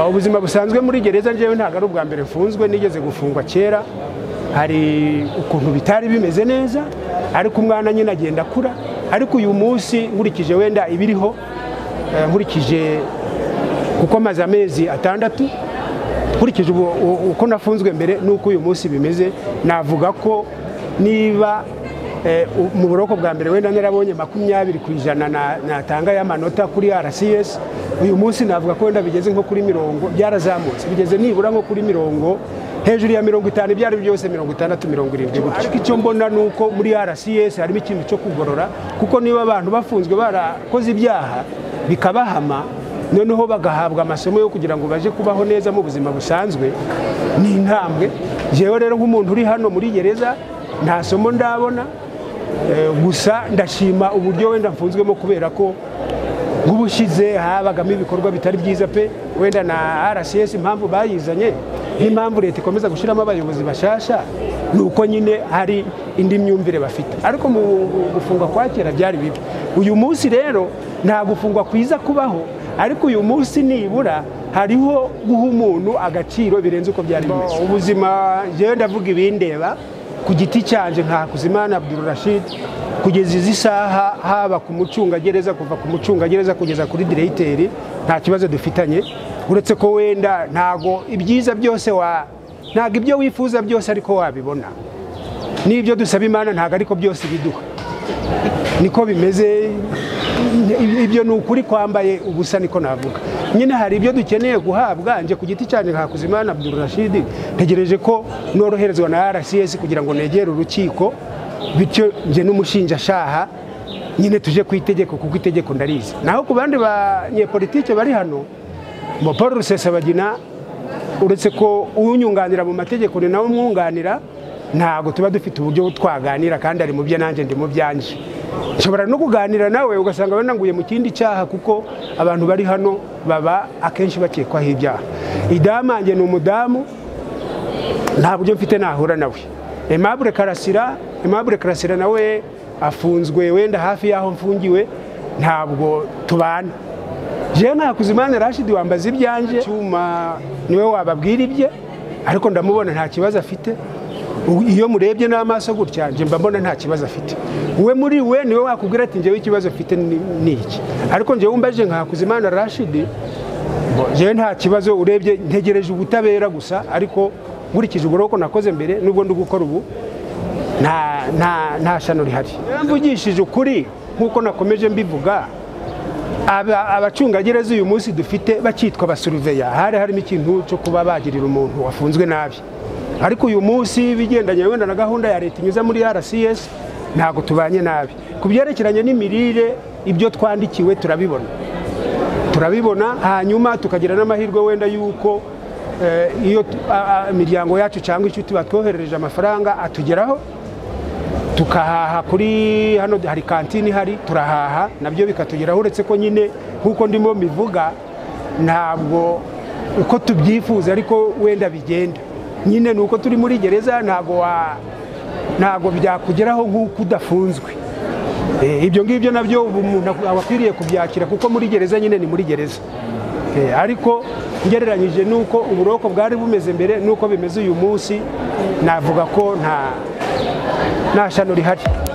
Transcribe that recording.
ubuzima busanzwe muri gereza njyewe ntabwo ari ubwa mbere mfunzwe nigeze gufungwa kera hari ukuntu bitari bimeze neza ariko umwana nyine agenda akura ariko uyu munsi nkurikije wenda ibiriho nkurikije kuko amaze amezi atandatu nkurikije uko nafunzwe mbere n'uko uyu munsi bimeze navuga ko niba mu buroko bwa mbere wenda narabonye makumyabiri ku ijana natanga y'amanota kuri rcs uyu munsi navuga ko wenda bigeze nko kuri mirongo byarazamutse bigeze nibura nko kuri mirongo hejuru ya mirongo itanu ibyo ari byo byose mirongo itandatu mirongo irindwi gutyo ariko icyo mbona ni uko muri rcs harimo ikintu cyo kugorora kuko niba abantu bafunzwe barakoze ibyaha bikabahama noneho bagahabwa amasomo yo kugira ngo baje kubaho neza mu buzima busanzwe ni intambwe yewe rero nk'umuntu uri hano muri gereza nta somo ndabona gusa ndashima uburyo wenda mfunzwemo kubera ko nk'ubushize habagamo ibikorwa bitari byiza pe wenda na rcs impamvu bayizanye n'impamvu leta ikomeza gushyiramo abayobozi bashasha ni uko nyine hari indi myumvire bafite ariko mu gufungwa kwa kera byari bibi uyu munsi rero nta gufungwa kwiza kubaho ariko uyu munsi nibura hariho guha umuntu agaciro birenze uko byari bimeze ubuzima njyewe ndavuga ibindeba ku giti cyanje nka Kuzimana Abdul Rashid kugeza izi saha haba ku mucungagereza kuva ku mucungagereza kugeza kuri diregiteri nta kibazo dufitanye uretse ko wenda ntago ibyiza byose wa ntago ibyo wifuza byose ariko wabibona n'ibyo dusaba imana ntago ariko byose biduha niko bimeze ibyo ni ukuri kwambaye ubusa niko navuga nyine hari ibyo dukeneye guhabwa nje ku giti cyane Hakuzimana Abdul Rashid ntegereje ko noroherezwa na RCS kugira ngo negere urukiko bityo nje n'umushinjashaha nyine tuje ku itegeko kuko itegeko ndarizi naho ku bandi banyepolitike bari hano mo Paul Rusesabagina uretse ko unyunganira mu mategeko ni nawe umwunganira ntabwo tuba dufite uburyo twaganira kandi ari mu bye nanjye ndi mu byanje nshobora no kuganira nawe ugasanga bananguye mu kindi cyaha kuko abantu bari hano baba akenshi bakekwaho ibyaha idamange ni umudamu nta buryo mfite nahura nawe aimable karasira aimable karasira nawe afunzwe wenda hafi y'aho mfungiwe ntabwo tubana jewe nkakuzimana rashidi wambaza ibyanjye cyuma niwe wababwira ibye ariko ndamubona nta kibazo afite iyo murebye n'amaso gutya njye mba mbona nta kibazo afite we muri we niwe wakubwira ati njyewe ikibazo afite ni iki ariko njyewe wumvaje nkakuzimana rashidi njyewe nta kibazo urebye ntegereje ubutabera gusa ariko nkurikije uburoko nakoze mbere nubwo ndi gukora ubu nta shano rihari mvugishije ukuri nk'uko nakomeje mbivuga abacungagereza uyu munsi dufite bakitwa abasuruveya hari harimo ikintu cyo kuba bagirira umuntu wafunzwe nabi ariko uyu munsi bigendanye wenda na gahunda ya leta inyuze muri rcs ntabwo tubanye nabi ku byerekeranye n'imirire ibyo twandikiwe turabibona turabibona hanyuma tukagira n'amahirwe wenda y'uko iyo imiryango yacu cyangwa inshuti batwoherereje amafaranga atugeraho tukahaha kuri hano hari kantine ihari turahaha nabyo bikatugeraho uretse ko nyine nk'uko ndimo bivuga ntabwo uko tubyifuza ariko wenda bigenda nyine ni uko turi muri gereza ntabwo byakugeraho nk'uko udafunzwe ibyo ngibyo nabyo umuntu aba akwiriye kubyakira kuko muri gereza nyine ni muri gereza ariko ugereranyije n'uko uburoko bwari bumeze mbere n'uko bimeze uyu munsi navuga ko nta shano rihari